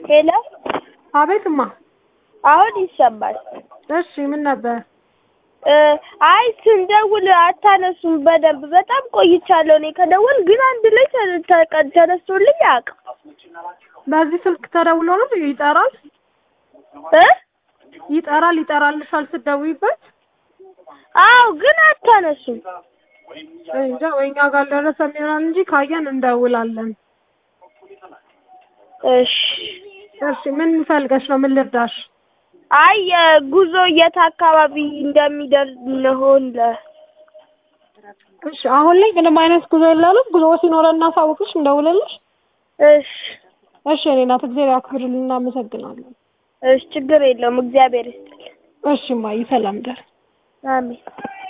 ሄሎ አቤትማ። አሁን ይሰማል። እሺ ምን ነበር? እ አይ ስንደውል አታነሱም በደንብ በጣም ቆይቻለሁ እኔ ከደወል ግን አንድ ላይ ተ- ተቀ- ተነስቶልኝ አያውቅም በዚህ ስልክ ተደውሎ ነው ይጠራል እ ይጠራል ይጠራልሻል ስትደውይበት? አዎ ግን አታነሱም እንጃ ወይ እኛ ጋር አልደረሰም ይሆናል እንጂ ካየን እንደውላለን። እሺ እሺ ምን ፈልገሽ ነው? ምን ልርዳሽ? አይ የጉዞ የት አካባቢ እንደሚደርስ እንሆን ለ እሺ አሁን ላይ ምንም አይነት ጉዞ የለንም። ጉዞ ሲኖረን እናሳውቅሽ፣ እንደውልልሽ። እሺ እሺ እኔ ናት እግዚአብሔር ያክብርልን። እናመሰግናለን። እሺ ችግር የለውም እግዚአብሔር ይስጥልኝ እሺ እማዬ ሰላም ደር አሜን